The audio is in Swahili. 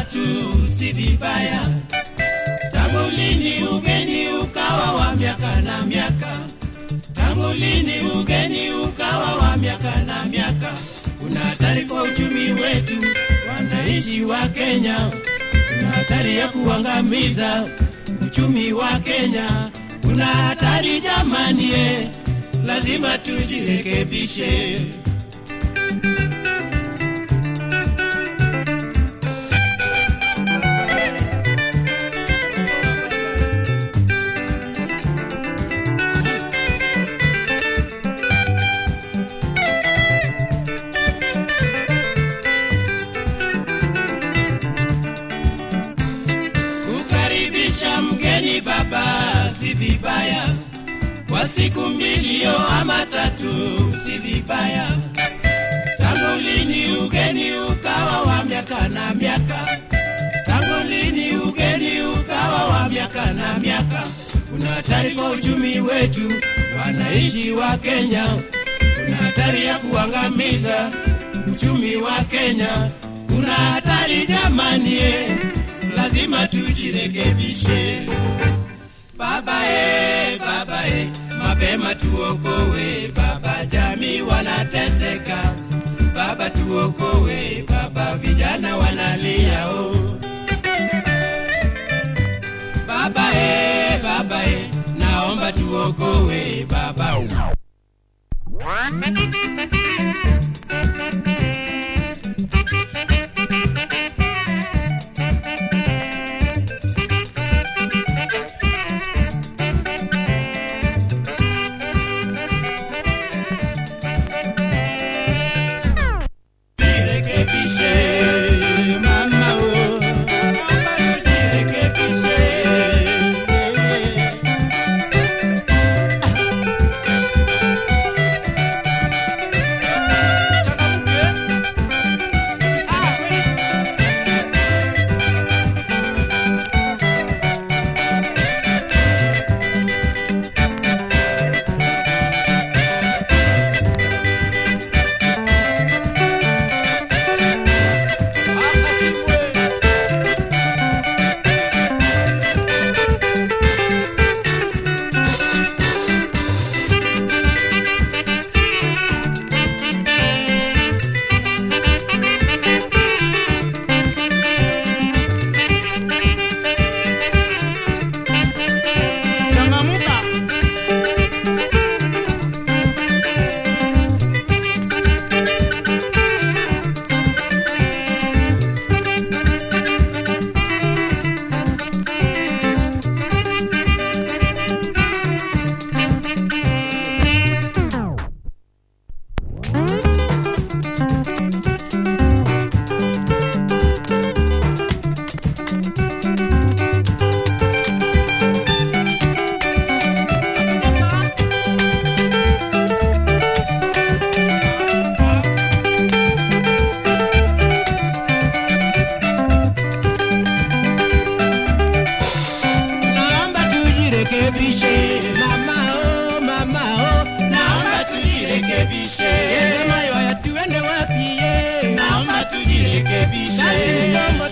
tatu si vibaya. Tangu lini ugeni ukawa wa miaka na miaka? Tangu lini ugeni ukawa wa miaka na miaka? Kuna hatari kwa uchumi wetu, wananchi wa Kenya. Kuna hatari ya kuangamiza uchumi wa Kenya. Kuna hatari jamani, eh, lazima tujirekebishe. Kukaribisha mgeni baba si vibaya, kwa siku mbili yo ama tatu si vibaya. Tangu lini ugeni ukawa wa miaka na miaka? Tangu lini ugeni ukawa wa miaka na miaka? Kuna hatari kwa uchumi wetu, wananchi wa Kenya. Kuna hatari ya kuangamiza uchumi wa Kenya. Kuna hatari jamani, eh, lazima tujirekebishe. Baba e, baba e, mapema tuokowe baba, jamii wanateseka baba, tuokowe baba, vijana wanalia o. Baba e, baba e, naomba tuokowe baba. Jirekebishe mama o, naomba tujirekebishe. Changamuka. Naomba tujirekebishe mama oh, mama oh, naomba tujirekebishe. Sema yoya tuende wapi ye? Naomba tujirekebishe. Nani mdomo